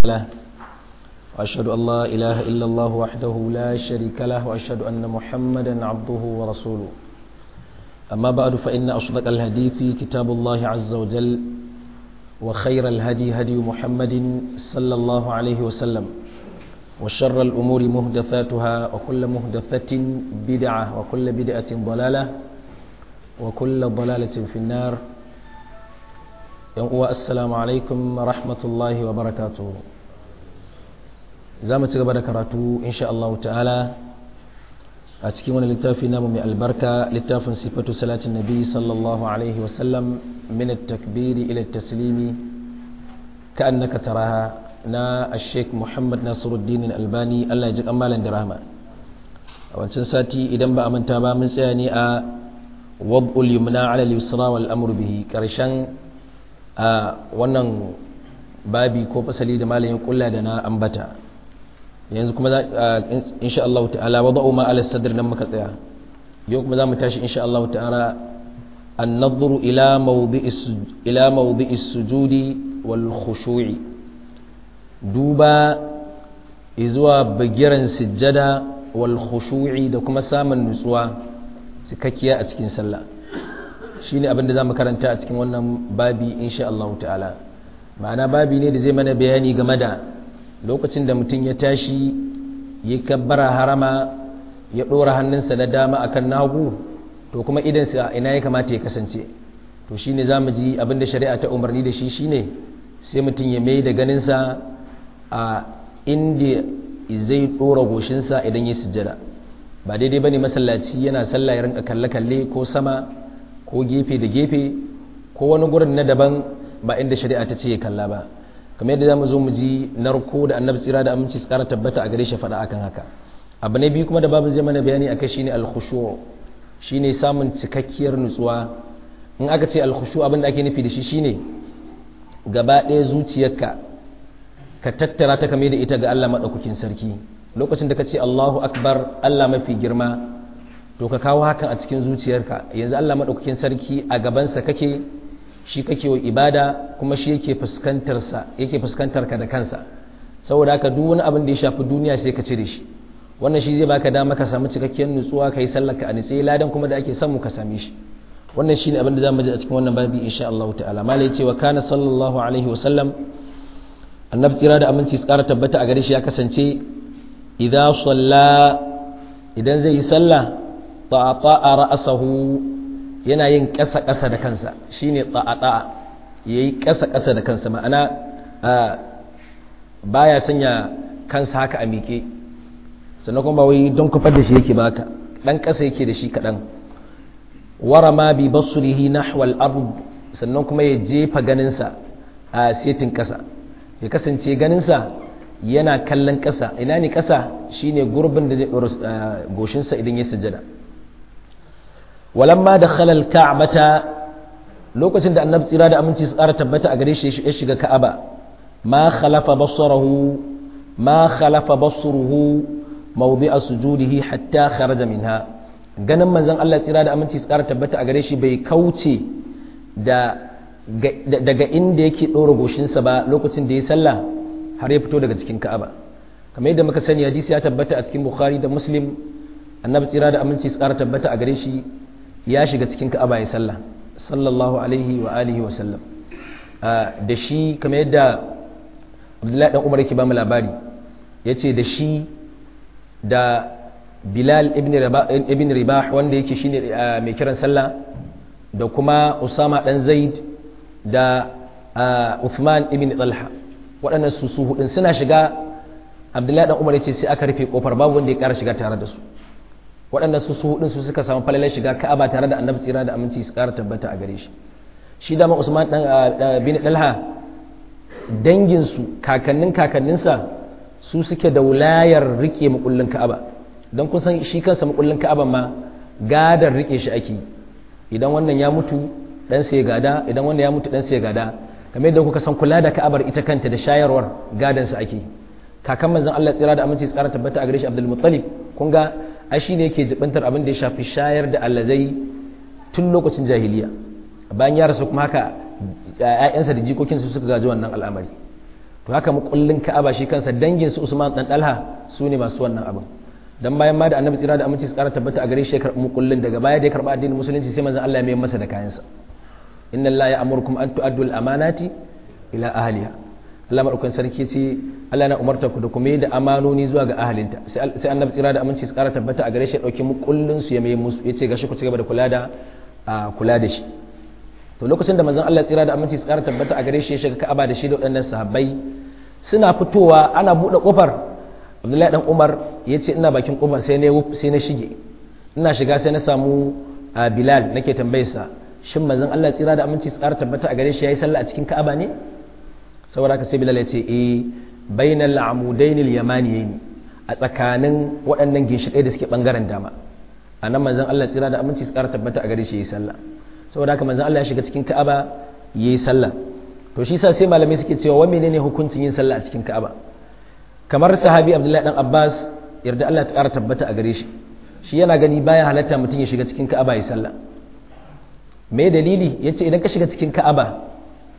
له وأشهد أن لا إله إلا الله وحده لا شريك له وأشهد أن محمدا عبده ورسوله أما بعد فإن أصدق الحديث كتاب الله عز وجل وخير الهدي هدي محمد صلى الله عليه وسلم وشر الأمور مهدثاتها وكل مهدثة بدعة وكل بدعة ضلالة وكل ضلالة في النار السلام عليكم ورحمة الله وبركاته زامة قبل كراتو إن شاء الله تعالى أتكي من littafi namu mai albarka littafin sifatu salatin nabi sallallahu alaihi wasallam min at-takbiri ila at-taslimi ka'annaka taraha na Sheikh Muhammad Nasiruddin Albani Allah ya ji kamalan da rahma a wancan sati idan ba a manta ba mun tsaya ne a wad'ul yumna 'ala al-yusra wal amru bihi karshen a wannan babi ko fasali da malamin kulla da na ambata yanzu kuma za insha Allah ta'ala wada'u ma ala sadr nan muka tsaya yau kuma zamu tashi insha Allah ta'ala an-nadhru ila mawdi'is ila mawdi'is sujudi wal khushu'i duba izuwa bagiran sujjada wal khushu'i da kuma samun nutsuwa cikakkiya a cikin sallah shine abin da zamu karanta a cikin wannan babi insha Allah ta'ala ma'ana babi ne da zai mana bayani game da lokacin da mutum ya tashi ya kabbara harama ya ɗora hannunsa na dama akan nagu to kuma idansa ina ya kamata ya kasance to shine za mu ji abinda shari'a ta umarni da shi shine sai mutum ya mai da ganinsa a inda zai ɗora goshinsa idan ya sujjada ba daidai ba ne masallaci yana sallah ya rinka kalle-kalle ko sama ko gefe da gefe ko wani gurin na daban ba inda shari'a ta ce ya kalla ba kamar yadda zamu zo mu ji narko da annabi tsira da aminci su kara tabbata a gare shi faɗa akan haka abu ne biyu kuma da babu zai mana bayani akai shine al-khushu shine samun cikakkiyar nutsuwa in aka ce al-khushu abin da ake nufi da shi shine gaba ɗaya zuciyarka ka tattara ta kame da ita ga Allah madaukakin sarki lokacin da ka ce Allahu akbar Allah mafi girma to ka kawo hakan a cikin zuciyarka yanzu Allah madaukakin sarki a gabansa kake shi kake wa ibada kuma shi yake fuskantarsa yake fuskantar ka da kansa saboda haka duk wani abin da ya shafi duniya sai ka cire shi wannan shi zai baka dama ka samu cikakkiyar nutsuwa kai sallar ka a nitsaye ladan kuma da ake samu ka same shi wannan shine abin da zamu ji a cikin wannan babi insha Allah ta'ala malai cewa kana sallallahu alaihi wa sallam annabi tsira da aminci tsara tabbata a gare shi ya kasance idza salla idan zai yi sallah ta'ata ra'sahu yana yin ƙasa-ƙasa da kansa shi ne tsa'a ya yi ƙasa-ƙasa da kansa ma'ana ba ya sanya kansa haka a miƙe sannan kuma wai don kufar da shi yake baka ɗan ƙasa yake da shi kaɗan wara ma bi basurihi nahwal ard sannan kuma ya jefa ganinsa a setin ƙasa ya kasance ganinsa yana kallon ƙasa ina ne ƙasa shine gurbin da zai ɗora goshinsa idan ya sujjada walamma da khalal ka'bata lokacin da annabi tsira da aminci su tsara tabbata a gare shi ya shiga ka'aba ma khalafa basarahu ma khalafa basruhu mawdi'a sujudihi hatta kharaja minha ganin manzon Allah tsira da aminci su tsara tabbata a gare shi bai kauce da daga inda yake ɗora goshinsa ba lokacin da ya sallah har ya fito daga cikin ka'aba kamar yadda muka sani hadisi ya tabbata a cikin bukhari da muslim annabi tsira da aminci su tsara tabbata a gare shi ya shiga cikin ka'aba ya sallah sallallahu alaihi wa alihi wa sallam da shi kamar yadda abdullahi dan umar yake ba mu labari yace da shi da bilal ibn ribah wanda yake shine mai kiran sallah da kuma usama dan zaid da uthman ibn talha waɗannan su su hudun suna shiga abdullahi dan umar yace sai aka rufe kofar babu wanda ya ƙara shiga tare da su waɗanda su su hudun su suka samu falalar shiga ka'aba tare da annabi tsira da aminci su ƙara tabbata a gare shi shi dama usman dan bin dalha dangin su kakannin kakanninsa su suke da wulayar rike makullin ka'aba don kun san shi kansa makullin ka'aba ma gadar rike shi ake idan wannan ya mutu dan sai gada idan wannan ya mutu dan sai gada kamar yadda kuka san kula da ka'abar ita kanta da shayarwar gadan sa ake kakan manzon Allah tsira da aminci tsara tabbata a gare shi Abdul Muttalib kun ga ai shine yake jibantar abin da ya shafi shayar da allazai tun lokacin jahiliya bayan ya rasu kuma haka ‘ya'yansa da jikokinsu suka gaji wannan al'amari to haka mukullin ka'aba shi kansa dangin su Usman dan Dalha su ne masu wannan abin dan bayan ma da annabi tsira da aminci su kara tabbata a gare shi ya karɓi mukullin daga baya da ya karɓi addinin musulunci sai manzon Allah ya mayar masa da kayansa inna Allah ya amurkum an tu'addu al-amanati ila ahliha Allah madaukakin sarki ce Allah na umarta ku da kuma yi da amanoni zuwa ga ahalinta sai annabi tsira da aminci su kara tabbata a gare shi ya dauki mukullin su ya mai musu yace gashi ku ci gaba da kula da kula da shi to lokacin da manzon Allah tsira da aminci su kara tabbata a gare shi ya shiga Ka'aba da shi da waɗannan sahabbai suna fitowa ana buɗe kofar Abdullahi dan Umar yace ina bakin kofar sai ne sai na shige ina shiga sai na samu Bilal nake tambayarsa shin manzon Allah tsira da aminci su kara tabbata a gare shi yayi sallah a cikin Ka'aba ne saboda haka sai Bilal ya ce eh bainal amudain al-yamaniyayn a tsakanin waɗannan ginshiƙai da suke bangaren dama anan manzon Allah tsira da aminci su kara tabbata a gare shi yayi sallah saboda haka manzon Allah ya shiga cikin Ka'aba yayi sallah to shi sa sai malamai suke cewa wa menene hukuncin yin sallah a cikin Ka'aba kamar sahabi Abdullahi dan Abbas yarda Allah ta kara tabbata a gare shi shi yana gani baya halatta mutum ya shiga cikin Ka'aba yayi sallah me dalili yace idan ka shiga cikin Ka'aba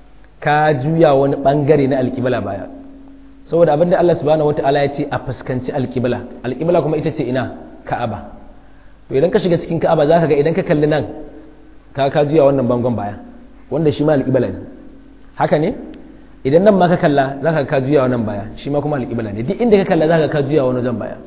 ka juya wani bangare na alƙibla baya saboda abinda Allah subhanahu wataala ya ce a fuskanci alƙibla alƙibla kuma ita ce ina Ka'aba to idan ka shiga cikin Ka'aba zaka ga idan ka kalli nan ka ka juya wannan bangon baya wanda shi ma alƙibla ne haka ne idan nan ma ka kalla zaka ka juya wannan baya shi ma kuma alƙibla ne duk inda ka kalla zaka ka juya wani jan baya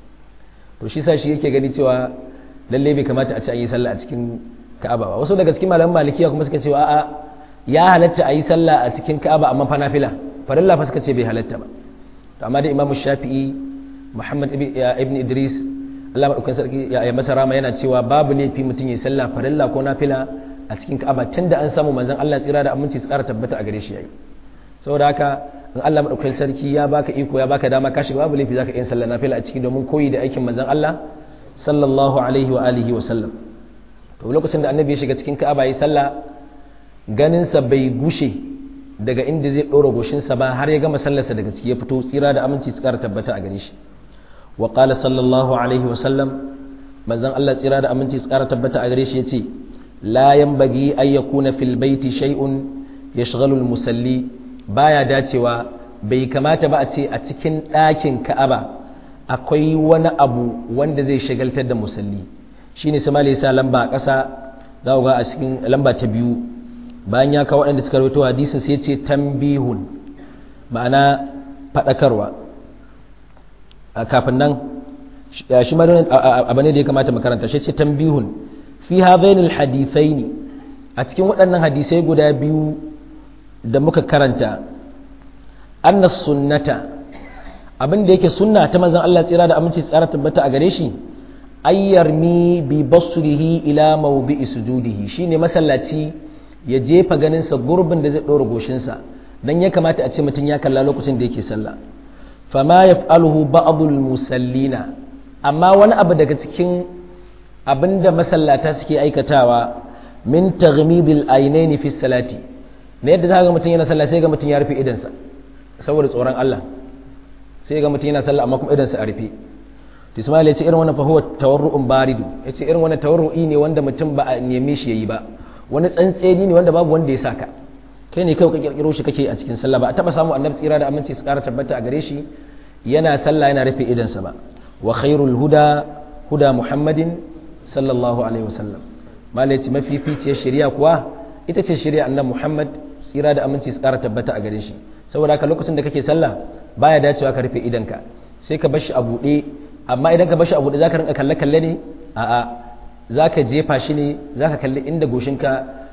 to shi sa shi yake gani cewa lalle bai kamata a ci an yi sallah a cikin Ka'aba ba wasu daga cikin malaman malikiya kuma suka ce a'a ya halatta a yi sallah a cikin Ka'aba amma fa nafila farilla fa suka ce bai halatta ba to amma da Imam Shafi'i Muhammad ibn Idris Allah madaukakin sarki ya masa rama yana cewa babu laifi mutum ya sallah farilla ko nafila a cikin Ka'aba tunda an samu manzon Allah tsira da aminci su ƙara tabbata a gare shi yayi saboda haka in Allah madaukakin sarki ya baka iko ya baka dama ka shiga babu laifi zaka yin sallah nafila a ciki domin koyi da aikin manzon Allah sallallahu alaihi wa alihi wa sallam to lokacin da annabi ya shiga cikin Ka'aba yayi sallah ganinsa bai gushe daga inda zai ɗora goshinsa ba har ya gama sallarsa daga ciki ya fito tsira da aminci su ƙara tabbata a gare shi wa qala sallallahu alaihi wa sallam manzon Allah tsira da aminci su ƙara tabbata a gare shi yace la yanbaghi ay yakuna fil baiti shay'un yashghalu al musalli baya dacewa bai kamata ba a ce a cikin ɗakin Ka'aba akwai wani abu wanda zai shagaltar da musalli shine sai malai sa lamba a ƙasa za ga a cikin lamba ta biyu bayan ya kawo waɗanda suka rawaito hadisin sai ce tambihun ma'ana faɗakarwa kafin nan shi ma abu ne da ya kamata makaranta shi ce tambihun fi hadainil hadithaini a cikin waɗannan hadisai guda biyu da muka karanta anna sunnata abin da yake sunna ta manzon Allah tsira da aminci tsara tabbata a gare shi ayyarmi bi basrihi ila mawdi'i sujudihi shine masallaci ya jefa ganinsa gurbin da zai ɗora goshinsa don ya kamata a ce mutum ya kalla lokacin da yake sallah fama ya fa'aluhu ba'adul musallina amma wani abu daga cikin abin da masallata suke aikatawa min taghmibil ainaini fi salati na yadda za ga mutum yana sallah sai ga mutum ya rufe idansa saboda tsoron Allah sai ga mutum yana sallah amma kuma idansa a rufe Ismail ya ce irin wannan fa huwa tawarru'un baridu ya ce irin wannan tawarru'i ne wanda mutum ba a neme shi yayi ba wani tsantseni ne wanda babu wanda ya saka kai ne kai ka kirkiro shi kake a cikin sallah ba a taba samu annabi tsira da aminci su kara tabbata a gare shi yana sallah yana rufe idansa ba wa khairul huda huda muhammadin sallallahu alaihi wasallam malai ce mafificiyar shari'a kuwa ita ce shari'a annabi muhammad tsira da aminci su kara tabbata a gare shi saboda haka lokacin da kake sallah baya dacewa ka rufe idanka sai ka bar shi a buɗe amma idan ka bar shi a buɗe zaka rinka kalle kalle ne a'a za ka jefa shi ne za ka kalli inda goshinka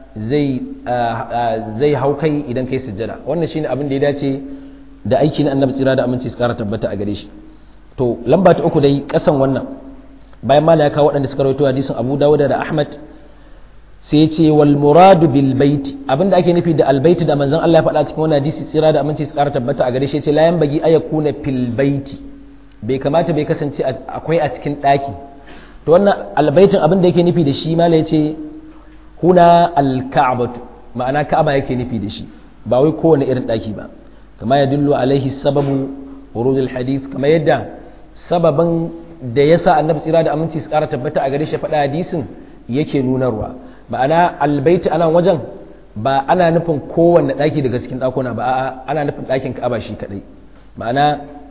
zai hau kai idan kai sujjada wannan shine abin da ya dace da aiki na annabi tsira da aminci su kara tabbata a gare shi to lamba ta uku dai kasan wannan bayan mala ya kawo waɗanda suka rawaito hadisin abu dawud da ahmad sai ya ce wal muradu bil baiti abinda ake nufi da al baiti da manzon Allah ya faɗa cikin wannan hadisi tsira da aminci su kara tabbata a gare shi ya ce la yanbagi ayakuna fil baiti bai kamata bai kasance akwai a cikin ɗaki to wannan albaitin abin da yake nufi da shi mala ya ce huna alka'abatu ma'ana ka'aba yake nufi da shi ba wai kowane irin ɗaki ba kama ya dullu alaihi sababu wurudul hadith kama yadda sababin da yasa annabi tsira da aminci su ƙara tabbata a gare shi faɗa hadisin yake nunarwa ma'ana albaiti anan wajen ba ana nufin kowanne ɗaki daga cikin ɗakuna ba a'a ana nufin ɗakin ka'aba shi kaɗai ma'ana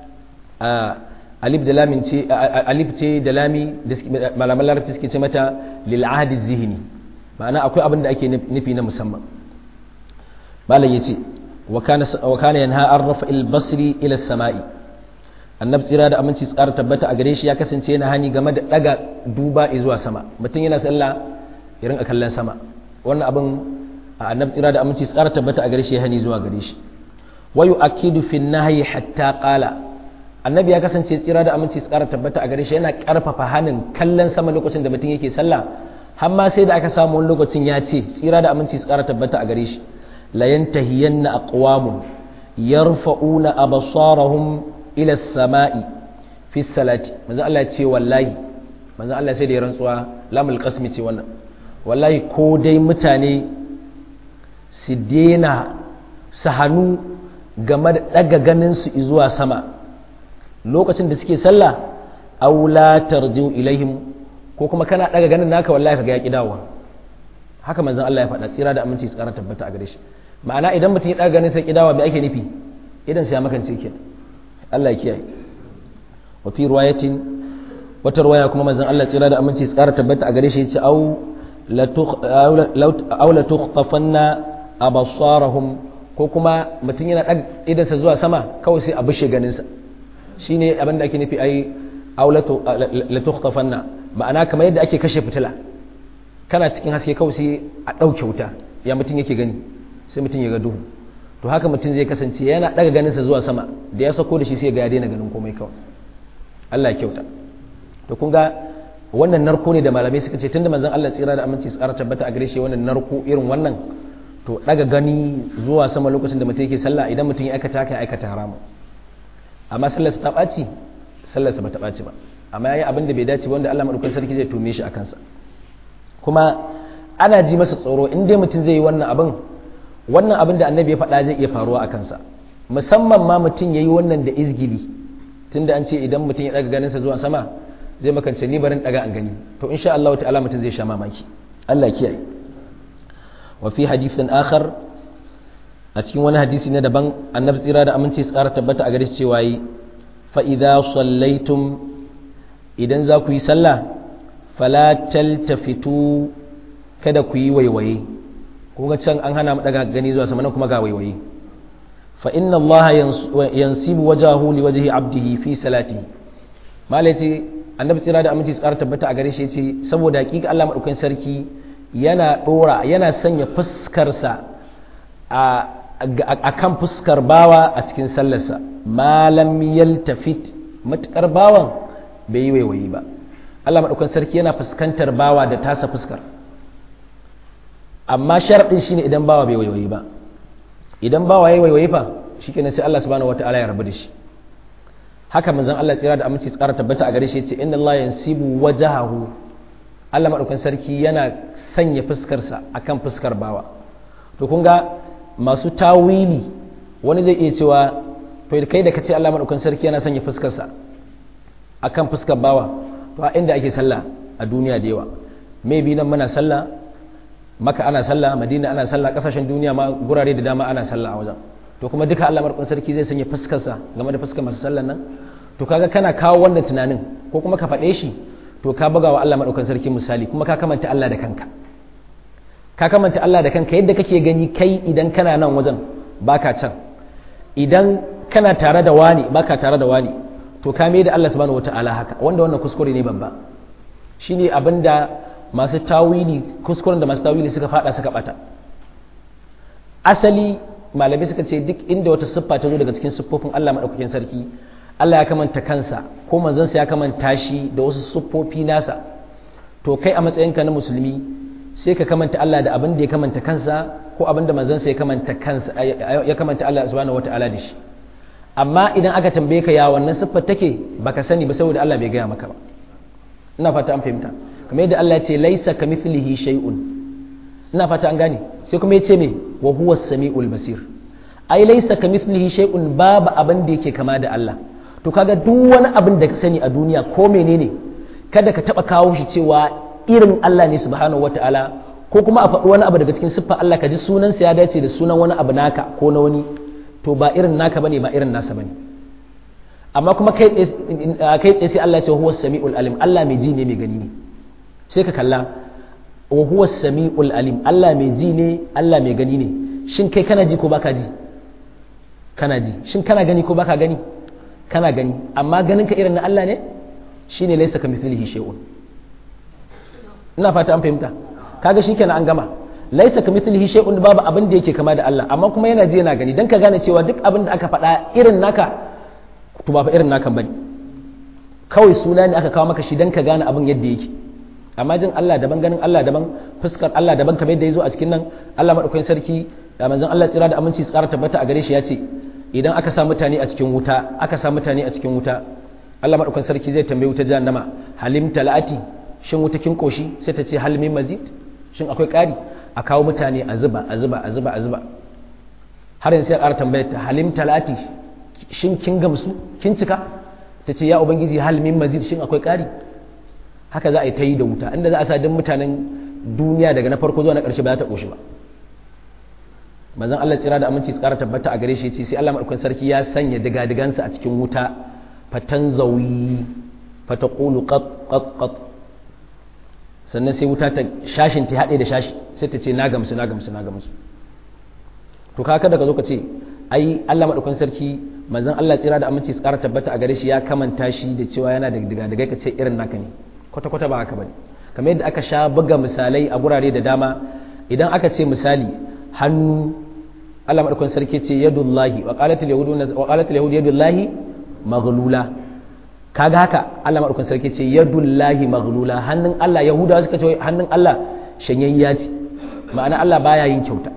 alif da lamin ce alif ce da lami da malaman larabci suke ce mata lil ahdi zihni ma'ana akwai abin da ake nufi na musamman malam yace wa kana wa kana yanha an rafa al basri ila samai annabi tsira da aminci tsara tabbata a gare shi ya kasance yana hani game da daga duba zuwa sama mutum yana sallah irin a kallon sama wannan abin annabi tsira da aminci tsara tabbata a gare shi ya hani zuwa gare shi wa yu'akkidu fi nahyi hatta qala annabi ya kasance tsira da aminci tsara tabbata a gare shi yana karfafa hanin kallon sama lokacin da mutum yake sallah har ma sai da aka samu wani lokacin ya ce tsira da aminci tsara tabbata a gare shi la yantahiyanna aqwamun yarfa'una absarahum ila samai fi salati manzo Allah ya ce wallahi manzo Allah sai da ya rantsuwa lamul qasmi ce wannan wallahi ko dai mutane su dena su hannu game da daga ganin su zuwa sama lokacin da suke sallah aw la tarji'u ilaihim ko kuma kana daga ganin naka wallahi kaga ya ki dawowa haka manzon Allah ya faɗa tsira da aminci su ƙara tabbata a gare shi ma'ana idan mutum ya daga ganin sai ki dawowa me ake nufi idan sai ya makance kenan Allah ya kiyaye wa fi riwayatin wata riwaya kuma manzon Allah tsira da aminci su ƙara tabbata a gare shi yace au la aw la tukhtafanna abasarahum ko kuma mutum yana daga idansa zuwa sama kawai sai a bushe ganin sa shine abin da ake nufi ai aulatu la tukhtafanna ma'ana kamar yadda ake kashe fitila kana cikin haske kawai sai a dauke wuta ya mutum yake gani sai mutum ya ga duhu to haka mutum zai kasance yana daga ganin sa zuwa sama da ya sako da shi sai ga ya daina ganin komai kawai Allah ya kyauta to kun ga wannan narko ne da malamai suka ce tunda manzon Allah tsira da aminci tsara tabbata a gare shi wannan narko irin wannan to daga gani zuwa sama lokacin da mutum yake sallah idan mutum ya aikata haka ya aikata haramun amma sallarsa ta ɓaci sallarsa ba ta ɓaci ba amma ya yi abin da bai dace wanda Allah maɗaukakin sarki zai tume shi a kansa kuma ana ji masa tsoro in dai mutum zai yi wannan abin wannan abin da annabi ya faɗa zai iya faruwa a kansa musamman ma mutum ya yi wannan da izgili tunda an ce idan mutum ya ɗaga ganinsa zuwa sama zai makance ni barin ɗaga an gani to insha Allah ta'ala mutum zai sha mamaki Allah kiyaye wa fi hadithin akhar a cikin wani hadisi na daban annabi tsira da aminci su ƙara tabbata a gare shi cewa yi fa'iza sallaitum idan za ku yi sallah falatal tafitu kada ku yi waiwaye kuma can an hana mu daga gani zuwa sama kuma ga waiwaye fa inna Allah yansibu wajahu li wajhi abdihi fi salati malai ce annabi tsira da aminci su ƙara tabbata a gare shi ce saboda hakika Allah madaukakin sarki yana dora yana sanya fuskarsa a kan fuskar bawa a cikin sallarsa malam yaltafit matukar bawan bai yi waiwayi ba Allah maɗaukan sarki yana fuskantar bawa da tasa fuskar amma sharaɗin shine idan bawa bai waiwayi ba idan bawa ya yi waiwayi fa shi kenan sai Allah subhanahu wata'ala ya rabu da shi haka manzon Allah tsira da aminci tsara tabbata a gare shi yace inna Allah yansibu wajahahu Allah maɗaukan sarki yana sanya fuskarsa akan fuskar bawa to kun ga masu tawili wani zai iya cewa to kai da kace Allah madaukan sarki yana sanya fuskarsa akan fuskar bawa to a inda ake sallah a duniya da yawa maybe nan muna sallah maka ana sallah madina ana sallah kasashen duniya ma gurare da dama ana sallah a wajen to kuma duka Allah madaukan sarki zai sanya fuskarsa game da fuskar masu sallan nan to kaga kana kawo wannan tunanin ko kuma ka faɗe shi to ka buga wa Allah madaukan sarki misali kuma ka kamanta Allah da kanka ka kamanta Allah da kanka yadda kake gani kai idan kana nan wajen baka can idan kana tare da wani baka tare da wani to ka mai da Allah subhanahu wataala haka wanda wannan kuskure ne babba shine abinda masu tawili kuskuren da masu tawili suka fada suka bata asali malamai suka ce duk inda wata siffa ta zo daga cikin siffofin Allah madaukakin sarki Allah ya kamanta kansa ko manzansa ya kamanta shi da wasu siffofi nasa to kai a matsayinka na musulmi sai ka kamanta Allah da abin da ya kamanta kansa ko abin da manzansa ya kamanta kansa ya kamanta Allah subhanahu wataala da shi amma idan aka tambaye ka ya wannan siffar take baka sani ba saboda Allah bai gaya maka ba ina fata an fahimta kamar yadda Allah ya ce laisa kamithlihi shay'un ina fata an gane sai kuma ya ce me wa huwa samiul basir ai laisa kamithlihi shay'un babu abin da yake kama da Allah to kaga duk wani abin da ka sani a duniya ko menene kada ka taba kawo shi cewa irin Allah ne subhanahu wata'ala ko kuma a faɗi wani abu daga cikin siffar Allah ka ji sunansa ya dace da sunan wani abu naka ko na wani to ba irin naka bane ba irin nasa bane amma kuma kai tsaye sai Allah ya ce huwa sami'ul alim Allah mai ji ne mai gani ne sai ka kalla wa huwa sami'ul alim Allah mai ji ne Allah mai gani ne shin kai kana ji ko baka ji kana ji shin kana gani ko baka gani kana gani amma ganin ka irin na Allah ne shine laysa kamithlihi shay'un ina fata an fahimta kaga shikenan an gama laysa kamithlihi shay'un babu abin da yake kama da Allah amma kuma yana ji yana gani dan ka gane cewa duk abin da aka faɗa irin naka to ba fa irin naka bane kawai suna ne aka kawo maka shi dan ka gane abin yadda yake amma jin Allah daban ganin Allah daban fuskar Allah daban kamar yadda ya zo a cikin nan Allah madaukakin sarki da manzon Allah tsira da aminci tsara tabbata a gare shi ya ce idan aka sa mutane a cikin wuta aka sa mutane a cikin wuta Allah madaukakin sarki zai tambayi wuta jahannama halim talati shin wuta kin koshi sai ta ce hal min mazid shin akwai ƙari a kawo mutane a zuba a zuba a zuba a zuba har yanzu sai ƙara tambayar ta halim talati shin kin gamsu kin cika ta ce ya ubangiji hal min mazid shin akwai ƙari haka za a yi ta yi da wuta inda za a sa duk mutanen duniya daga na farko zuwa na ƙarshe ba za ta ƙoshi ba manzon Allah tsira da aminci tsara tabbata a gare shi ce sai Allah madaukakin sarki ya sanya diga-digansa a cikin wuta fatan zawi fataqulu qat qat qat sannan sai wuta ta shashin ta haɗe da shashi sai ta ce na gamsu na gamsu na gamsu to kaka daga zo ka ce ai Allah madaukakin sarki manzon Allah tsira da aminci tsara tabbata a gare shi ya kamanta shi da cewa yana da diga-digai ka ce irin naka ne kwata-kwata ba haka bane kamar yadda aka sha buga misalai a gurare da dama idan aka ce misali hannu Allah madaukakin sarki ce yadullahi wa qalatul yahudu wa qalatul yahudu yadullahi maghlula kaga haka Allah madaukakin sarki ce yadullahi maghlula hannun Allah yahudawa suka ce hannun Allah shanyayya ce ma'ana Allah baya yin kyauta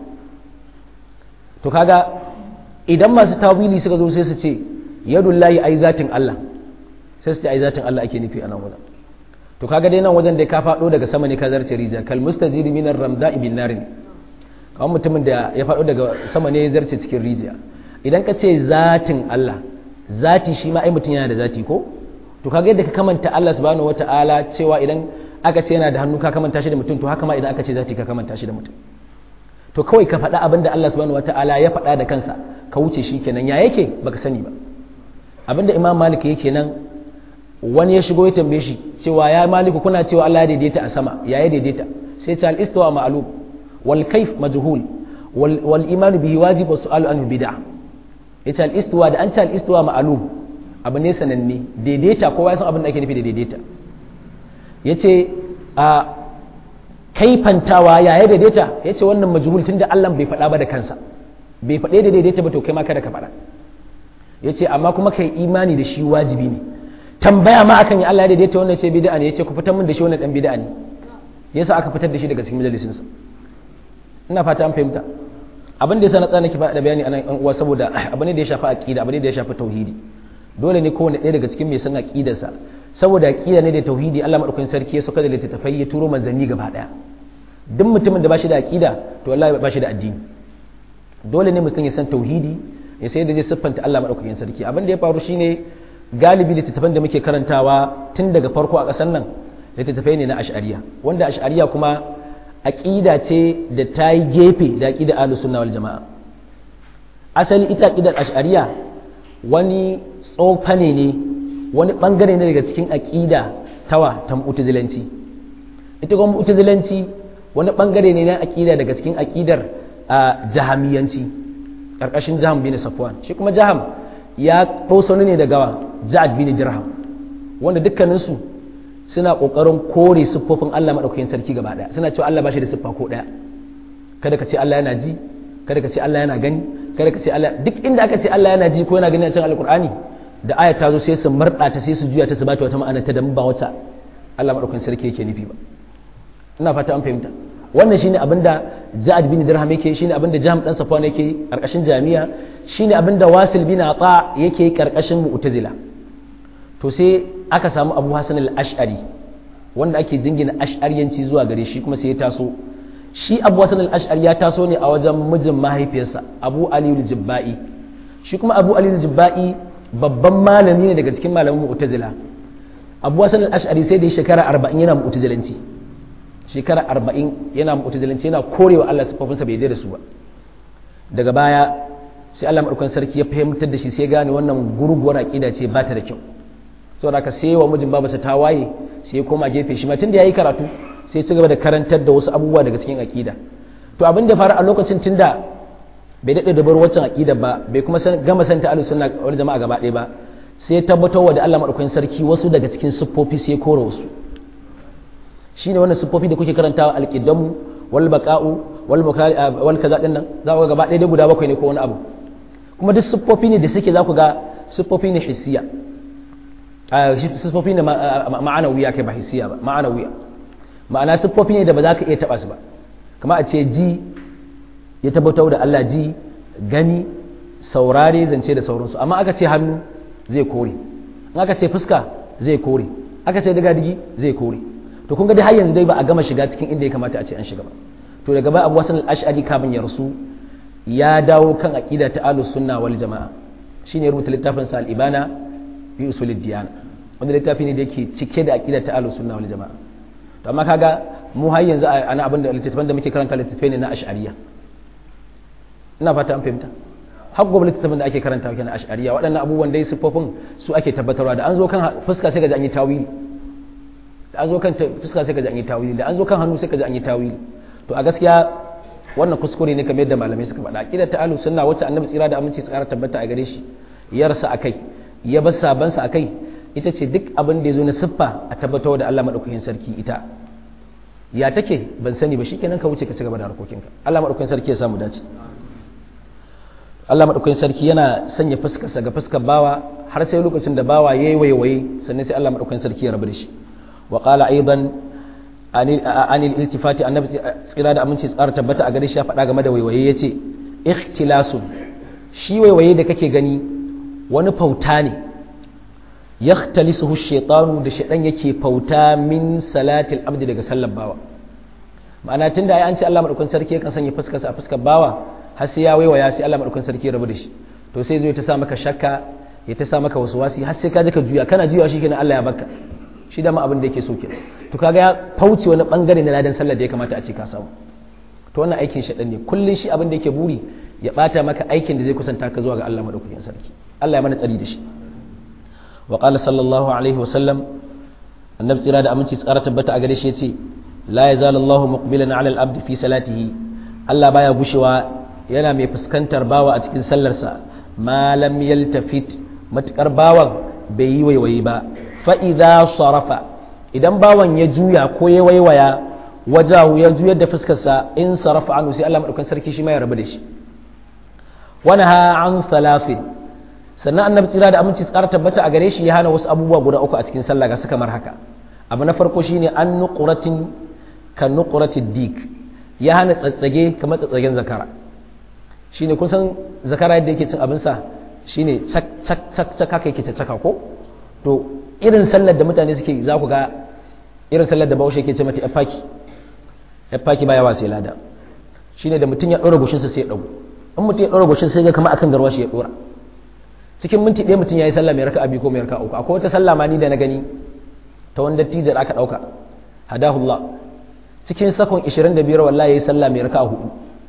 to kaga idan masu tawili suka zo sai su ce yadullahi ai zatin Allah sai su ce ai zatin Allah ake nufi a nan wajen to kaga dai nan wajen da ka faɗo daga sama ne ka zarce rijiya kal mustajiri minar ramda'i bin narin kawai mutumin da ya faɗo daga sama ne ya zarce cikin rijiya idan ka ce zatin Allah zati shi ma ai mutum yana da zati ko to kaga yadda ka kamanta Allah subhanahu wata'ala cewa idan aka ce yana da hannu ka kamanta shi da mutum to haka ma idan aka ce zati ka kamanta shi da mutum to kawai ka faɗa abin da Allah subhanahu wata'ala ya faɗa da kansa ka wuce shi kenan ya yake baka sani ba abinda Imam Malik yake nan wani ya shigo ya tambaye shi cewa ya maliku kuna cewa Allah ya daidaita a sama ya ya daidaita sai ta al-istiwa ma'lum wal kayf majhul wal iman bihi wajib wa su'alu anhu bid'ah yace al-istiwa da an ce al-istiwa ma'lum abu ne sananne daidaita kowa ya san abin da ake nufi da daidaita yace a kaifantawa ya ya daidaita yace wannan majhul tunda Allah bai faɗa ba da kansa bai faɗe da daidaita ba to kai ma kada ka faɗa yace amma kuma kai imani da shi wajibi ne tambaya ma akan ya Allah ya daidaita wannan ce bid'a ne yace ku fitar min da shi wannan dan bid'a ne yasa aka fitar da shi daga cikin majalisin sa ina fata an fahimta abin da yasa na tsana ki da bayani anan an uwa saboda abin da ya shafi aqida abin da ya shafi tauhidi dole ne kowanne ɗaya daga cikin mai san aqidar sa saboda aqida ne da tauhidi Allah madaukakin sarki ya saka da littattafai ya turo manzanni gaba daya duk mutumin da ba shi da aqida to wallahi ba shi da addini dole ne mutum ya san tauhidi ya sai da zai siffanta Allah madaukakin sarki abin da ya faru shine galibi littattafan da muke karantawa tun daga farko a ƙasar nan littattafai ne na ash'ariya wanda ash'ariya kuma aƙida ce da ta yi gefe da aƙida ahlus sunna wal jama'a asali ita aƙidar ash'ariya wani tsofane ne wani bangare ne daga cikin aƙida tawa ta mu'tazilanci ita kuma mu'tazilanci wani bangare ne na aƙida daga cikin aƙidar jahamiyanci ƙarƙashin jaham bin safwan shi kuma jaham ya ɗosa ne daga ja'ad bin dirham wanda dukkaninsu suna ƙoƙarin kore siffofin Allah maɗaukakin sarki gaba ɗaya suna cewa Allah ba shi da siffa ko ɗaya kada ka ce Allah yana ji kada ka ce Allah yana gani kada ka ce Allah duk inda aka ce Allah yana ji ko yana gani a cikin alƙur'ani da aya ta zo sai su marɗa ta sai su juya ta su bata wata ma'ana ta da ba wata Allah maɗaukakin sarki yake nufi ba ina fata an fahimta wannan shine abinda Ja'ad bin Dirham yake shine abinda Jahm dan Safwan yake karkashin jami'a shine abinda Wasil bin Ata yake karkashin Mu'tazila to sai aka samu Abu Hasan al-Ash'ari wanda ake jingina ash'ariyanci zuwa gare shi kuma sai ya taso shi Abu Hasan al-Ash'ari ya taso ne a wajen mijin mahaifiyarsa Abu Ali al-Jibba'i shi kuma Abu Ali al-Jibba'i babban malami ne daga cikin malaman Mu'tazila Abu Hasan al-Ash'ari sai da shekara 40 yana Mu'tazilanci shekara arba'in yana mu'tazilanci yana korewa Allah sifofinsa bai da su ba daga baya sai Allah madaukakin sarki ya fahimtar da shi sai gane wannan gurguwar aqida ce ba ta da kyau saboda haka sai wa mijin babarsa ta waye sai ya koma gefe shi ma tunda yayi karatu sai ya ci gaba da karantar da wasu abubuwa daga cikin aqida to abin da faru a lokacin tunda bai daɗe da bar waccan aqida ba bai kuma gama santa ahlus sunna wal jama'a gaba ɗaya ba sai ya tabbatar da Allah madaukakin sarki wasu daga cikin siffofi sai ya kore wasu shine wannan siffofi da kuke karantawa alqidamu wal baqa'u wal mukali wal kaza din nan za ku ga gaba ɗaya dai guda bakwai ne ko wani abu kuma duk siffofi ne da suke za ku ga siffofi ne hissiya siffofi ne ma'anawiya kai ba hissiya ba ma'anawiya ma'ana siffofi ne da ba za ka iya taba su ba kama a ce ji ya tabbatar da Allah ji gani saurare zance da sauransu amma aka ce hannu zai kore in aka ce fuska zai kore aka ce daga digi zai kore to kun ga dai har yanzu dai ba a gama shiga cikin inda ya kamata a ce an shiga ba to daga baya Abu Hasan al-Ash'ari kafin ya rasu ya dawo kan aqida ta ahlus sunna wal jamaa shine rubuta littafin sa al-ibana bi usulid diyana wanda littafi ne da yake cike da aqida ta ahlus sunna wal jamaa to amma kaga mu har yanzu ana abin da littattafan da muke karanta littattafai ne na ash'ariya ina fata an fahimta har gobe littattafan da ake karanta kenan ash'ariya waɗannan abubuwan dai siffofin su ake tabbatarwa da an zo kan fuska sai ka ji an yi tawili da an zo kan fuska sai ka ji an yi tawili da an zo kan hannu sai ka ji an yi tawili to a gaskiya wannan kuskure ne kamar yadda malamai suka faɗa aqidar ta ahlus sunna wacce annabi tsira da aminci tsara tabbata a gare shi ya rasa akai ya bar sabansa akai ita ce duk abin da ya zo na siffa a tabbatar da Allah madaukakin sarki ita ya take ban sani ba shikenan ka wuce ka ci gaba da harkokinka Allah madaukakin sarki ya samu dace Allah madaukakin sarki yana sanya fuskarsa ga fuskar bawa har sai lokacin da bawa yayi waiwaye sannan sai Allah madaukakin sarki ya rabu da shi wa qala aidan anil iltifati annabi tsira da aminci tsara tabbata a gare shi ya faɗa game da waiwaye yace ikhtilasun shi waiwaye da kake gani wani fauta ne yaktalisuhu shaytanu da shaydan yake fauta min salatil abdi daga sallar bawa ma'ana tunda ai an ce Allah madaukakin sarki yakan sanya fuskarsa a fuskar bawa har sai ya waiwaya sai Allah madaukakin sarki ya rabu da shi to sai zo ya ta sa maka shakka ya ta sa maka waswasi har sai ka ji ka juya kana juya shi kenan Allah ya baka shi da ma abin da yake so kenan to kaga ya fauce wani bangare na ladan sallar da ya kamata a ce ka samu to wannan aikin shaydan ne kullun shi abin da yake buri ya bata maka aikin da zai kusanta ka zuwa ga Allah madaukakin sarki Allah ya mana tsari da shi وقال صلى الله عليه وسلم النبي tsira da aminci tsara tabbata a gare shi yace la yazal Allah muqbilan ala al-abd fi salatihi Allah baya gushewa yana mai fuskantar bawa a cikin sallarsa ma lam yaltafit matukar bawan bai yi waiwayi ba fa idza sarafa idan bawan ya juya ko ya waiwaya wajahu ya juyar da fuskarsa in sarafa anu sai Allah madaukan sarki shi ma ya rabu da shi wanaha an salafin sannan annabi tsira da aminci tsara tabbata a gare shi ya hana wasu abubuwa guda uku a cikin sallah ga su kamar haka abu na farko shine an nuqratin kan nuqratid dik ya hana tsatsage kamar tsatsagen zakara shine kun san zakara yadda yake cin abin sa shine cak cak cak cak haka yake caka ko to irin sallar da mutane suke za ku ga irin sallar da bahaushe yake ce mata yafaki yafaki baya wasa lada shine da mutum ya ɗora goshinsa sai ya ɗago in mutum ya ɗora goshin sai ga kamar akan garwashi ya ɗora cikin minti ɗaya mutum ya yi sallah mai raka abi ko mai raka uku akwai wata sallah ma ni da na gani ta wanda tijar aka ɗauka hadahullah cikin sakon 25 wallahi ya yi sallah mai raka hudu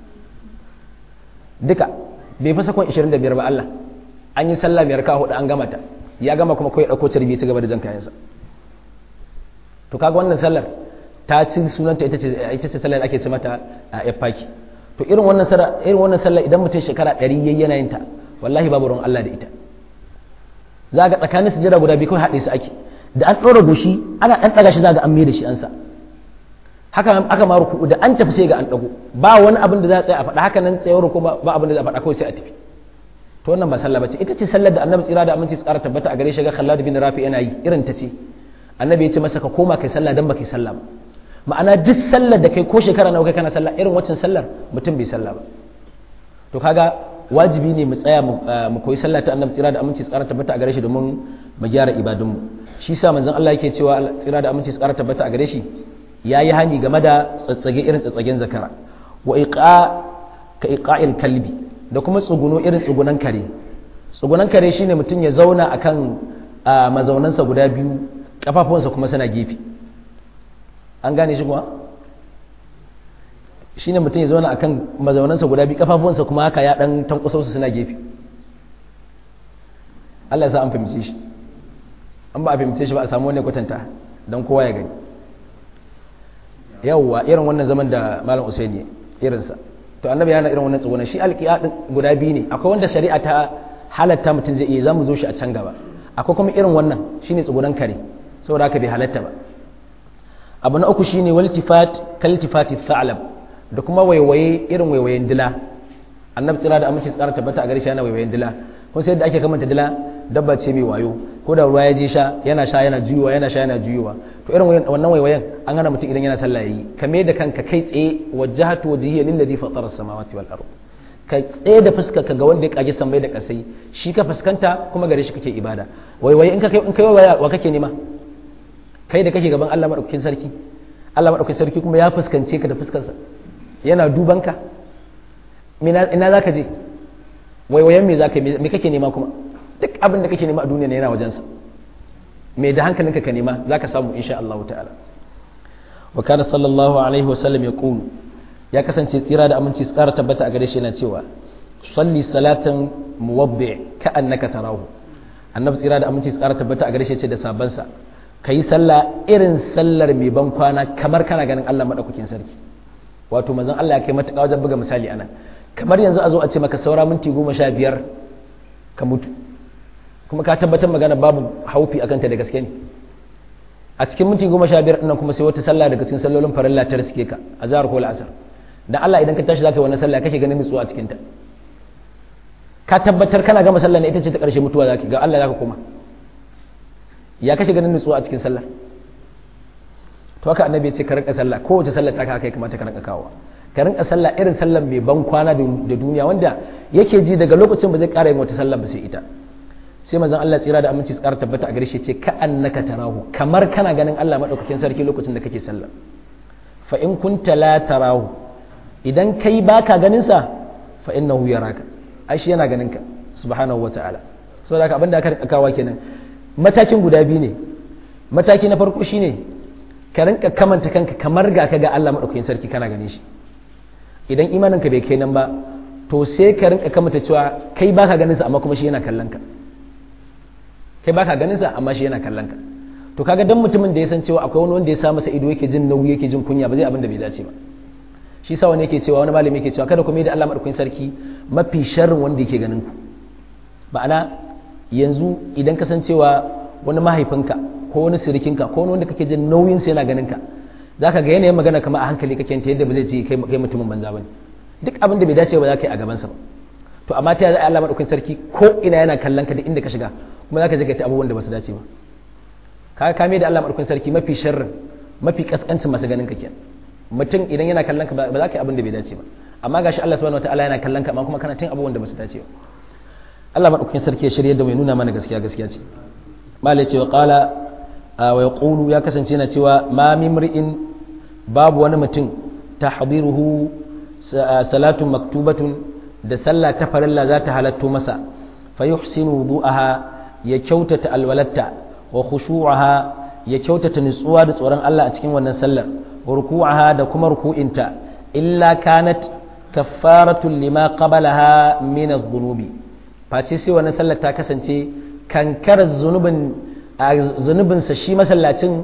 duka bai fi sakon 25 ba Allah an yi sallah mai raka hudu an gama ta ya gama kuma kawai ɗauko carbi ci gaba da jan kayansa to kaga wannan sallar ta ci sunanta ita ce ita ce sallar ake ce mata a yafaki to irin wannan sallar irin wannan sallar idan mutum shekara 100 yayi yana yin ta wallahi babu ruwan Allah da ita za ga tsakanin sujada guda biyu kawai haɗe su ake da an ɗora goshi ana ɗan ɗaga shi za ga an mai da shi an sa haka aka ma ruku da an tafi sai ga an ɗago ba wani abin da za a tsaya a faɗa haka nan tsayawar ruku ba abin da za a faɗa kawai sai a tafi to wannan ba sallah bace ita ce sallar da annabi tsira da aminci tsara tabbata a gare shi ga Khallad bin Rafi yana yi irin ta ce annabi ya ce masa ka koma kai sallah dan ba kai sallah ba ma'ana duk sallar da kai ko shekara nawa kai kana sallah irin waccan sallar mutum bai sallah ba to kaga wajibi ne mu tsaya mu koyi sallah ta annabi tsira da aminci tsara tabbata a gare shi domin mu gyara ibadunmu shi sa manzon Allah yake cewa tsira da aminci tsara tabbata a gare shi yayi hani game da tsatsage irin tsatsagen zakara wa iqa ka iqa'il kalbi da kuma tsuguno irin tsugunan kare tsugunan kare shine mutum ya zauna akan mazaunansa guda biyu kafafuwansa kuma suna gefe an gane shi kuma shine mutum ya zauna akan mazaunansa guda biyu kafafuwansa kuma haka ya dan tankusa su suna gefe Allah ya sa an fahimce shi an ba a fahimce shi ba a samu wani kwatanta don kowa ya gani yawwa irin wannan zaman da malam usaini irinsa to annabi yana irin wannan tsugunan shi alƙiya guda biyu ne akwai wanda shari'a ta halatta mutum zai iya za mu zo shi a can gaba akwai kuma irin wannan shine tsugunan kare saboda haka bai halatta ba abu na uku shine waltifat kaltifati tha'lab da kuma waiwaye irin waiwayen dila annabi tsira da aminci tsara tabbata a gare shi yana waiwayen dila kun sai da ake kamanta dila dabba ce mai wayo ko da ruwa ya je sha yana sha yana juyowa yana sha yana juyowa to irin wannan waiwayen an hana mutum idan yana sallah yayi kame da kanka kai tsaye wajjahatu wajhiya lillazi fatara samawati wal ard ka tsaye da fuska ka ga wanda ya kage sammai da kasai shi ka fuskanta kuma gare shi kake ibada waiwaye in ka kai in kai waiwaya wa kake nema kai da kake gaban Allah madaukakin sarki Allah madaukakin sarki kuma ya fuskance ka da fuskarsa yana duban ka ina zaka je waiwayen me zaka me kake nema kuma duk abin da kake nema a duniya ne yana wajensa me da hankalinka ka nema zaka samu insha Allah ta'ala wa kana sallallahu alaihi wa sallam yaqulu ya kasance tsira da aminci tsara tabbata a gare shi yana cewa salli salatan muwabbi ka annaka tarahu annabi tsira da aminci tsara tabbata a gare shi ce da sabansa kayi sallah irin sallar mai ban kwana kamar kana ganin Allah madaukakin sarki wato manzon Allah ya kai matuƙa wajen buga misali anan kamar yanzu a zo a ce maka saura minti goma sha biyar ka mutu kuma ka tabbatar magana babu haufi akan ta da gaske ne a cikin minti goma sha biyar ɗinnan kuma sai wata sallah daga cikin sallolin farilla ta riske ka a zahar ko la'asar dan Allah idan ka tashi zaka yi wannan sallah kake ganin nutsuwa a cikin ta ka tabbatar kana gama sallah ne ita ce ta ƙarshe mutuwa zaki ga Allah zaka koma ya kashe ganin nutsuwa a cikin sallah to haka annabi ya ce ka rinka sallah kowace sallah ta kai kamata ka rinka kawo ka rinka sallah irin sallar mai ban kwana da duniya wanda yake ji daga lokacin ba zai ƙara yin wata sallah ba sai ita sai manzon Allah tsira da aminci tsara tabbata a gare shi ce ka annaka tarahu kamar kana ganin Allah madaukakin sarki lokacin da kake sallah fa in kunta la tarahu idan kai baka ganin sa fa innahu yaraka ai shi yana ganin ka subhanahu wataala saboda haka abinda aka rinka kawo kenan matakin guda biyu ne mataki na farko shine ka rinka kamanta kanka kamar ga ka ga Allah madaukakin sarki kana ganin shi idan imanin ka bai kai nan ba to sai ka rinka kamanta cewa kai baka ganin sa amma kuma shi yana kallon ka kai baka ganin sa amma shi yana kallon ka to kaga dan mutumin da ya san cewa akwai wani wanda ya sa masa ido yake jin nauyi yake jin kunya ba zai abin da bai dace ba shi sa wani yake cewa wani malami yake cewa kada ku mai da Allah madaukakin sarki mafi sharrin wanda yake ganin ku ma'ana yanzu idan ka san cewa wani mahaifinka ko wani sirikinka ko wani wanda kake jin nauyin sa yana ganin ka zaka ga yanayin magana kamar a hankali kake ta yadda ba zai ce kai kai mutumin banza bane duk abin da bai dace ba za ka yi a gaban sa ba to amma ta zai Allah madaukakin sarki ko ina yana kallon ka da inda ka shiga kuma zaka je ka ta abubuwan da ba su dace ba ka kame da Allah madaukakin sarki mafi sharrin mafi kaskancin masu ganin ka kenan mutum idan yana kallon ka ba za ka yi abin da bai dace ba amma gashi Allah subhanahu wataala yana kallon ka amma kuma kana cin abubuwan da ba su dace ba Allah madaukakin sarki ya shirye da mai nuna mana gaskiya gaskiya ce malai ce wa qala wa yaqulu ya kasance yana cewa ma mimri'in babu wani mutum tahdiruhu salatun maktubatun da sallah ta farilla za ta halatto masa fa yuhsinu wudu'aha ya kyautata alwalatta wa khushu'aha ya kyautata nutsuwa da tsoron Allah a cikin wannan sallar ruku'aha da kuma ruku'inta illa kanat kaffaratun lima qabalaha min adh-dhunubi face sai wannan sallar ta kasance kankar zunubin zunubin sa shi masallacin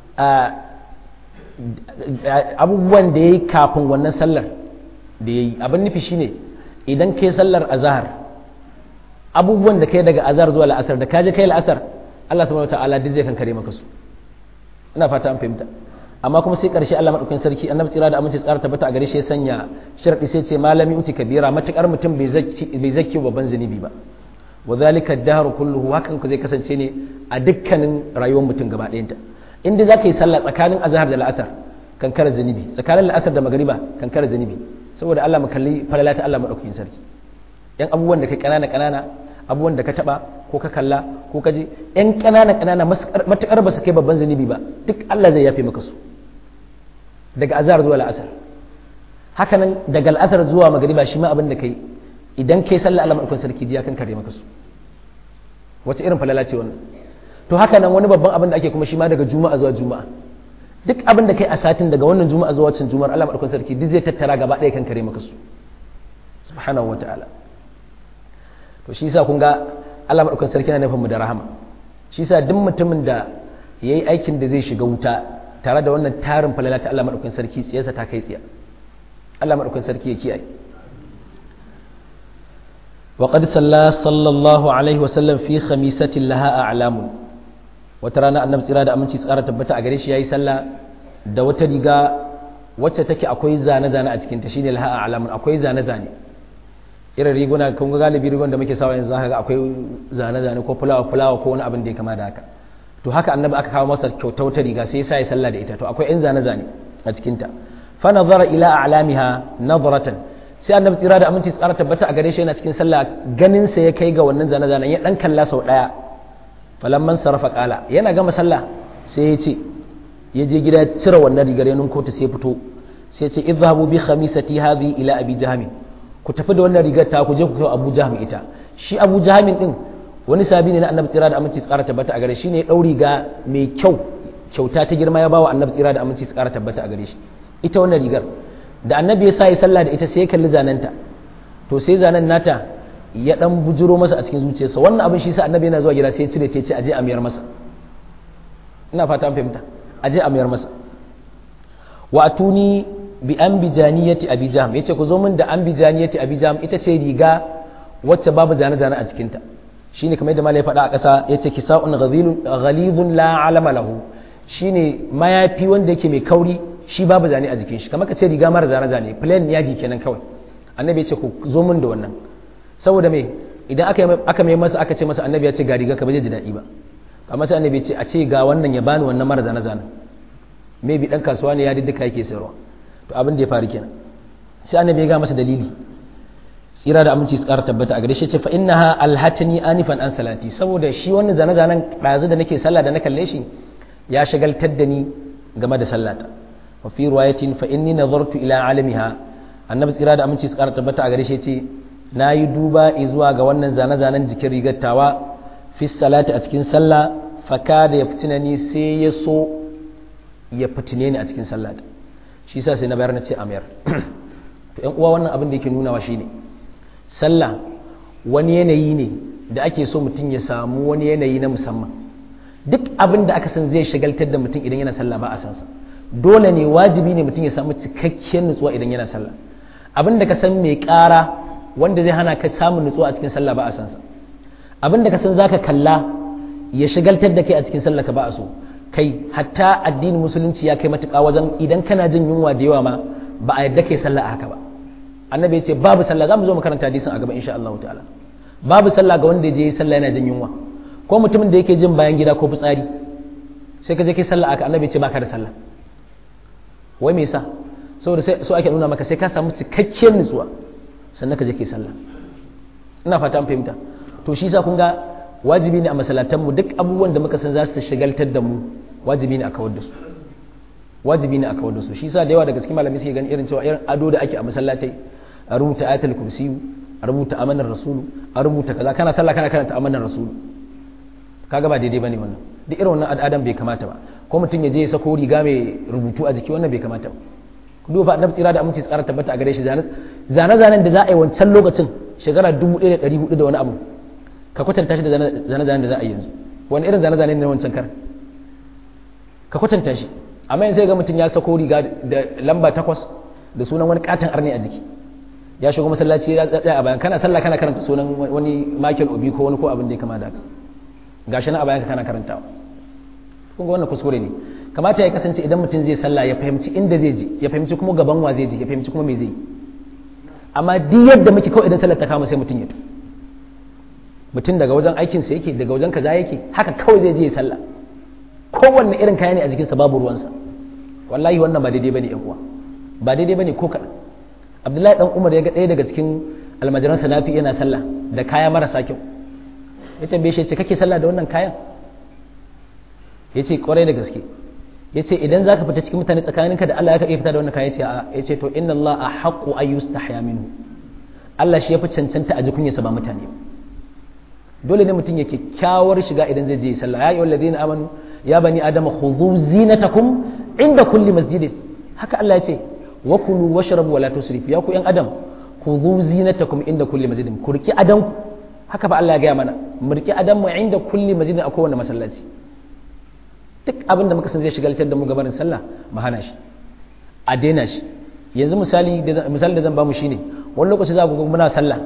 abubuwan da yayi kafin wannan sallar da yayi abin nufi shine idan kai sallar azhar abubuwan da kai daga azhar zuwa la'asar da kaje kai la'asar Allah subhanahu wataala duk zai kankare maka su ina fata an fahimta amma kuma sai karshe Allah madaukakin sarki annabi tsira da aminci tsara tabbata a gare shi ya sanya sharadi sai ce malami uti kabira matakar mutum bai zaki bai zaki babban zunubi ba wa zalika ad-dahru kulluhu hakan ku zai kasance ne a dukkanin rayuwar mutum gaba ɗayanta inda zaka yi sallah tsakanin azhar da la'asar kankara zunubi tsakanin la'asar da magariba kankara zunubi saboda Allah mu kalli falalata Allah madaukakin sarki yan abubuwan da kai kanana kanana abubuwan da ka taba ko ka kalla ko ka je yan kanana kanana matukar ba su kai babban zunubi ba duk Allah zai yafe maka su daga azhar zuwa la'asar hakanan daga al'asar zuwa magariba shi ma abin da kai idan kai sallah Allah madaukakin sarki ya kan kare maka su wace irin falala ce wannan to haka nan wani babban abin da ake kuma shi ma daga juma'a zuwa juma'a duk abin da kai a satin daga wannan juma'a zuwa wancan juma'ar Allah madaukakin sarki duk zai tattara gaba ɗaya kan kare maka su subhanahu wataala to shi yasa kun ga Allah madaukakin sarki yana nufin mu da rahama shi yasa duk mutumin da yayi aikin da zai shiga wuta tare da wannan tarin falala ta Allah madaukakin sarki tsiyarsa ta kai tsiya Allah madaukakin sarki ya kiyaye وقد صلى صلى الله عليه وسلم في خميسة لها أعلام وترانا النبي صلى الله عليه وسلم tabbata a gare shi yayi sallah da wata riga wacce take akwai zane zane a cikin ta shine laha a'lamun akwai zane zane irin riguna kun ga galibi rigon da muke sawa yanzu zaka ga akwai zane zane ko fulawa fulawa ko wani abin da ya kama da haka to haka annabi aka kawo masa kyauta wata riga sai ya sa sallah da ita to akwai yan zane zane a cikin ta fa nazara ila a'lamiha nadratan sai annabi tsira da aminci tsara tabbata a gare shi yana cikin sallah ganin sa ya kai ga wannan zane zanen ya dan kalla sau daya falamman sarrafa kala yana gama sallah sai ya ce ya je gida cire wannan rigar yanin kota sai fito sai ya ce idhabu bi khamisati hadhi ila abi jahmi ku tafi da wannan rigar ta ku je ku kai abu jahmi ita shi abu jahmin din wani sabi ne na annabi tsira da aminci tsara tabbata a gare shi ne ya dau riga mai kyau kyauta ta girma ya bawa annabi tsira da aminci tsara tabbata a gare shi ita wannan rigar da annabi ya sa ya sallah da ita sai ya kalli zanenta to sai zanen nata ya dan bujuro masa a cikin zuciyarsa wannan abin shi sa annabi yana zuwa gida sai ya cire ta ce aje a miyar masa ina fata an fahimta aje a miyar masa wa atuni bi anbijaniyati abi jahm yace ku zo min da anbijaniyati abi jahm ita ce riga wacce babu zane zane a cikin ta shine kamar yadda malai faɗa a ƙasa yace kisa'un ghalidun la alama lahu shine mayafi wanda yake mai kauri shi babu zane a jikin shi kamar ka ce riga mara zane zane plain yaji kenan kawai annabi ya ce ku zo min da wannan saboda me idan aka aka mai masa aka ce masa annabi ya ce ga riga ka ba zai ji daɗi ba amma sai annabi ya ce a ce ga wannan ya bani wannan mara zane zane maybe dan kasuwa ne ya duka yake sayarwa to abin da ya faru kenan sai annabi ya ga masa dalili tsira da aminci tsara tabbata a gare shi ce fa innaha alhatani anifan an salati saboda shi wannan zane zanen ɗazu da nake sallah da na kalle shi ya shagaltar da ni game da sallata وفي رواية فإني نظرت إلى عالمها annabi tsira da aminci tsara tabbata a gare shi ce na yi duba zuwa ga wannan zane-zanen jikin rigattawa fi salati a cikin sallah faka da ya fitina ni sai ya so ya fitine ni a cikin sallah shi sa sai na bayar na ce amir to yan uwa wannan abin da yake nunawa shine sallah wani yanayi ne da ake so mutum ya samu wani yanayi na musamman duk abin da aka san zai shagaltar da mutum idan yana sallah ba a san sa dole ne wajibi ne mutum ya samu cikakkiyar nutsuwa idan yana sallah abin da ka san mai ƙara wanda zai hana ka samun nutsuwa a cikin sallah ba a san sa abin da ka san zaka kalla ya shigaltar da kai a cikin sallah ka ba a so kai hatta addinin musulunci ya kai matuƙa wajen idan kana jin yunwa da yawa ma ba a yadda kai sallah a haka ba annabi ya ce babu sallah za mu zo mu karanta hadisin a gaba insha Allah ta'ala babu sallah ga wanda ya je sallah yana jin yunwa ko mutumin da yake jin bayan gida ko fitsari sai ka je kai sallah aka annabi ya ce baka da sallah wai me yasa saboda sai so ake nuna maka sai ka samu cikakkiyar nutsuwa sannan ka je kai sallah ina fata an fahimta to shi yasa kun ga wajibi ne a masallatan mu duk abubuwan da muka san za su shagaltar da mu wajibi ne a kawar da su wajibi ne a kawar da su shi yasa da yawa daga cikin malamai suke ganin irin cewa irin ado da ake a masallatai a rubuta ayatul kursi a rubuta amanar rasulu a rubuta kaza kana sallah kana karanta amanar rasulu kaga ba daidai bane wannan duk irin wannan al'adan bai kamata ba ko mutum ya je ya sako riga mai rubutu a jiki wannan bai kamata ba ku duba annabi tsira da aminci tsara tabbata a gare shi zane zanen da za a yi wancan lokacin shekara 1400 da wani abu ka kwatanta shi da zane zanen da za a yi yanzu wani irin zane zane ne wancan kar ka kwatanta shi amma yanzu sai ga mutum ya sako riga da lamba takwas da sunan wani katon arni a jiki ya shigo masallaci ya tsaya a bayan kana sallah kana karanta sunan wani Michael Obi ko wani ko abin da ya kama da haka gashi na a bayan kana karantawa kun ga wannan kuskure ne kamata ya kasance idan mutum zai sallah ya fahimci inda zai je ya fahimci kuma gaban wa zai je ya fahimci kuma me zai amma duk yadda muke kawai idan sallar ta kama sai mutum ya to mutum daga wajen aikin sa yake daga wajen kaza yake haka kawai zai je ya sallah kowanne irin kaya ne a jikinsa babu ruwansa wallahi wannan ba daidai bane yan uwa ba daidai bane ko kaɗan abdullahi dan umar ya ga ɗaya daga cikin almajiransa nafi yana sallah da kaya marasa kyau ya tambaye shi ce kake sallah da wannan kayan ya ce kwarai da gaske ya ce idan za ka fita cikin mutane tsakaninka da Allah ya ka iya fita da wannan kayan ya ce to inna Allah a haƙu a yi minhu Allah shi ya fi cancanta a jikunyarsa ba mutane dole ne mutum ya kyakkyawar shiga idan zai je sallah ya yi wa ladina amanu ya bani adama khudhu zinatakum inda kulli masjidin haka Allah ya ce wa kulu washrabu wala tusrifu ya ku yan adam ku zu zinatakum inda kulli masjidin ku riki adam haka fa Allah ya gaya mana mu riki adam mu inda kulli masjidin a kowane masallaci duk abin da muka san zai shigaltar da mu gabanin sallah mu hana shi a daina shi yanzu misali da misali da zan ba mu shine wani lokaci za ku ga muna sallah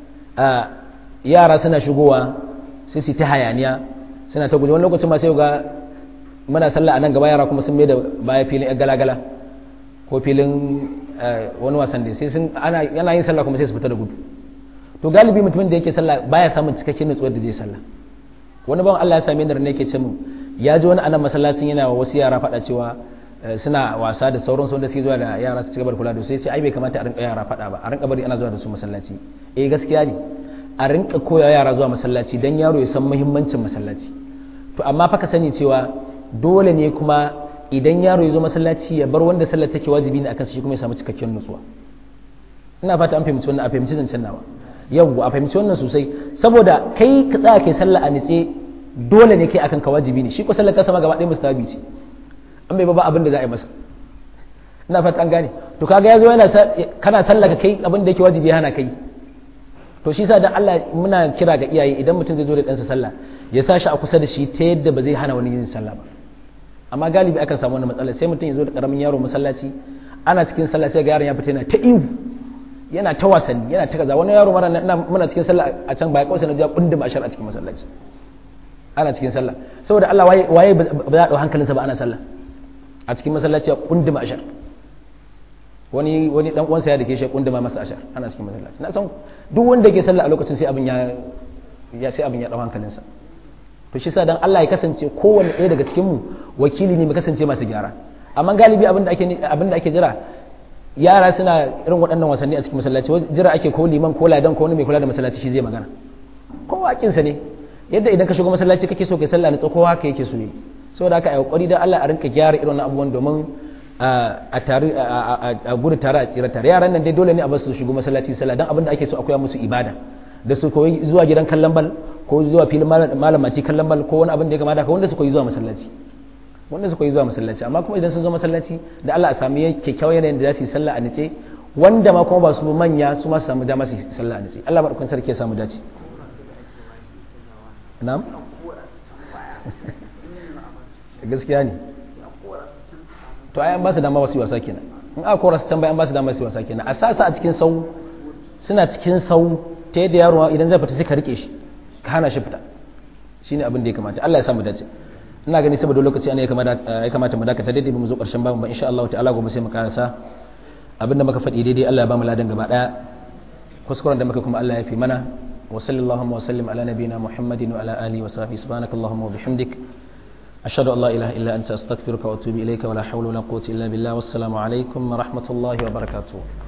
yara suna shigowa sai su ta hayaniya suna ta guje wani lokacin ma sai ga muna sallah a nan gaba yara kuma sun mai da baya filin yan galagala ko filin wani wasan da sai sun ana yana yin sallah kuma sai su fita da gudu to galibi mutumin da yake sallah baya samun cikakken nutsuwar da zai sallah wani ban Allah ya same ni da ne yake ce mu ya ji wani anan masallacin yana wa wasu yara faɗa cewa suna wasa da sauran wanda suke zuwa da yara su ci gaba da kula da su sai ce ai bai kamata a rinka yara faɗa ba a rinka bari ana zuwa da su masallaci eh gaskiya ne a rinka koya yara zuwa masallaci dan yaro ya san muhimmancin masallaci to amma fa ka sani cewa dole ne kuma idan yaro ya zo masallaci ya bar wanda sallar take wajibi ne akan shi kuma ya samu cikakken nutsuwa ina fata an fahimci wannan a fahimci zancen nawa yau a fahimci wannan sosai saboda kai ka tsaya kai sallah a nitse dole ne kai akan ka wajibi ne shi ko sallar ta sama gaba ɗaya mustahabi ce an bai ba abin da za a yi masa ina fata an gane to kaga yazo yana kana sallah ka kai abin da yake wajibi hana kai to shi sa dan Allah muna kira ga iyaye idan mutum zai zo da ɗansa sallah ya sa shi a kusa da shi ta yadda ba zai hana wani yin sallah ba amma galibi akan samu wannan matsala sai mutum ya zo da karamin yaro masallaci ana cikin sallah sai ga yaron ya fita yana ta ihu yana ta wasanni yana ta kaza wani yaro mara muna cikin sallah a can baya kawai na ja kundin ashar a cikin masallaci ana cikin sallah saboda Allah waye waye ba za a dau hankalinsa ba ana sallah a cikin masallaci ya kundin ashar wani wani dan uwansa ya dake shi kundin masa ashar ana cikin masallaci na san duk wanda yake sallah a lokacin sai abin ya ya sai abin ya dau hankalinsa to shi sa dan Allah ya kasance kowanne ɗaya daga cikin mu wakili ne mu kasance masu gyara amma galibi abin da ake abin da ake jira yara suna irin waɗannan wasanni a cikin masallaci jira ake ko liman ko ladan ko wani mai kula da masallaci shi zai magana kowa hakinsa ne yadda idan ka shigo masallaci kake so kai sallah ne kowa haka yake so yi saboda haka a kokari dan Allah a rinka gyara irin abubuwan domin a tare a gudu tare a tsira tare yaran nan dai dole ne a basu shigo masallaci sallah dan abin da ake so akwai musu ibada da su koyi zuwa gidan kallon bal ko zuwa filin malamaci kallon bal ko wani abin da ya kamata ka wanda su koyi zuwa masallaci wanda suka yi zuwa masallaci amma kuma idan sun zo masallaci da Allah a sami kyakkyawan yanayin da za su yi sallah a nace wanda ma kuma ba su manya su ma su samu dama su yi sallah a nace Allah madaukakin sarki ya samu dace na'am gaskiya ne to ai an ba su dama wasu wasa kenan in aka kora su can bai an ba su dama su wasa kenan a sasa a cikin sau suna cikin sau ta yadda yaro idan zai fita sai ka rike shi ka hana shi fita shine abin da ya kamata Allah ya samu dace ina gani saboda lokaci ana ya kamata mu dakata daidai mu zo karshen babu ba insha Allah ta'ala gobe sai mu karasa abinda muka faɗi daidai Allah ya ba mu ladan gaba daya kuskuren da muka kuma Allah ya fi mana wa sallallahu wa sallim ala nabiyina muhammadin wa ala alihi wa sahbihi subhanakallahumma wa bihamdik ashhadu an la ilaha illa anta astaghfiruka wa atubu ilayka wa la hawla wa la quwwata illa billah wassalamu alaikum wa rahmatullahi wa barakatuh